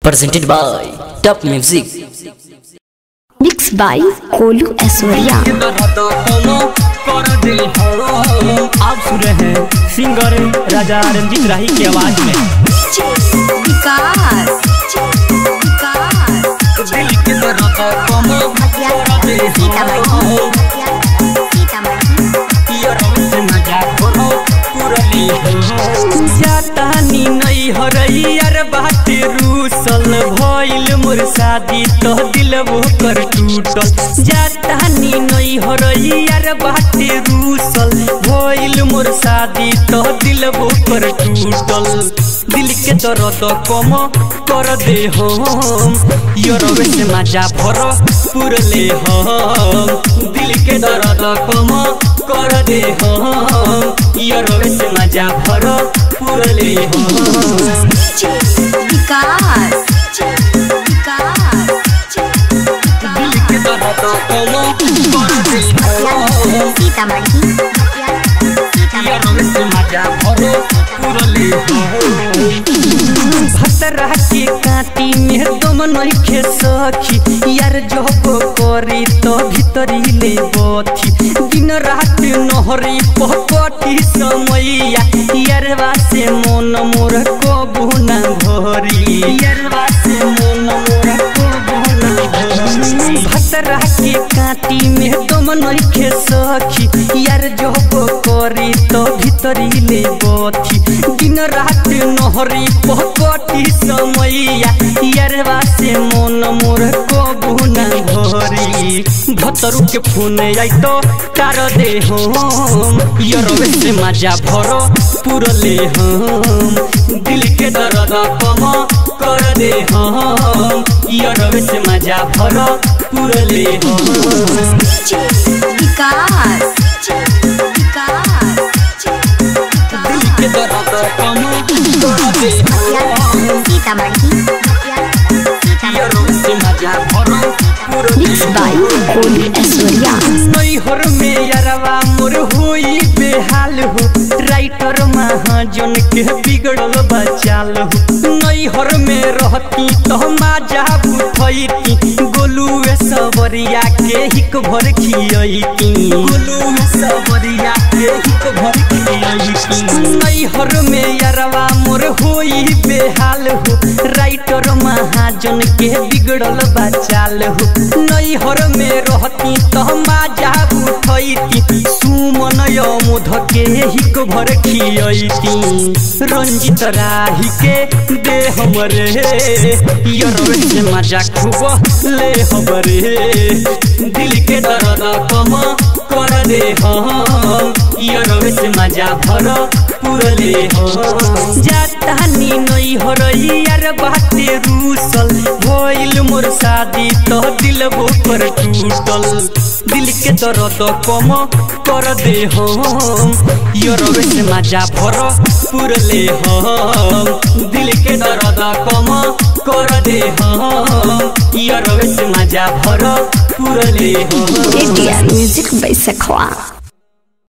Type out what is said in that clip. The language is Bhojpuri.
presented by Top Music. Mixed by कोलू ऐश्वर्या आप सुन रहे हैं सिंगर राजा रंजीत राही की आवाज में विकास दिल के दर्द कम कर दे जातानी नहीं हरैयार बाटे रूसल भइल मोर शादी तो दिल वो कर टूटल जातानी नहीं हरैयार बाटे रूसल भइल मोर शादी तो दिल वो कर टूटल दिल के दर्द कम कर दे हम योरवे से मजा भर पुरले हम दिल के दर्द कम कर दे हम योरवे से मजा भर पुरले हम दिल के दर्द कम कर दे हम योरवे से मजा भर पुरले हम भतरा के काटी में दम नइखे सखी यार जब करी तो भीतरी ले बथी दिन रात नहरी पकटी समैया यारवा से मन मोर कबू न भरी यारवा से मन मोर कबू न भरी भतरा के काटी में दम नइखे सखी यार जब करी तो भीतरी ले बथी दिन रात नहरी पकटी समैया यारवा से मन मोर कबू न भरी भतरू के फोन आई तो तार दे हम यरवे से मजा भर पुरले हम दिल के दर्द कम कर दे हम यरवे से मजा भर पुरले हम दिल के दर्द कम कर दे हम यरवे से मजा भर पुरले Mixed by कोलू ऐश्वर्या नैहर में यारवा मोर होई बेहाल हो राइटर महाजन के बिगड़ल बचाल हो नैहर में रहती तो माजा बुठैती गोलू सबरिया के हिक भर खियती गोलू सबरिया के हिक भर खियती नैहर में यारवा मोर होई बेहाल हो राइटर महाजन के बिगड़ल बचाल हो नैहर में रहती तो माजा उठैती सुमन यमुध के हिक भर खियती रंजित राही के दे हमरे यरवे से मजा खूब ले हमरे दिल के दर्द कम कर दे हम यरवे से मजा भर पुरले हम जातानी नई हरई यार बाटे रूसल भइल मोर शादी तो दिल वो पर टूटल दिल के दर्द कम कर दे हम यरवे से मजा भर पुरले हम दिल के दर्द कम कर दे हम यरवे से मजा भर पुरले हम ATR Music by Sekhwa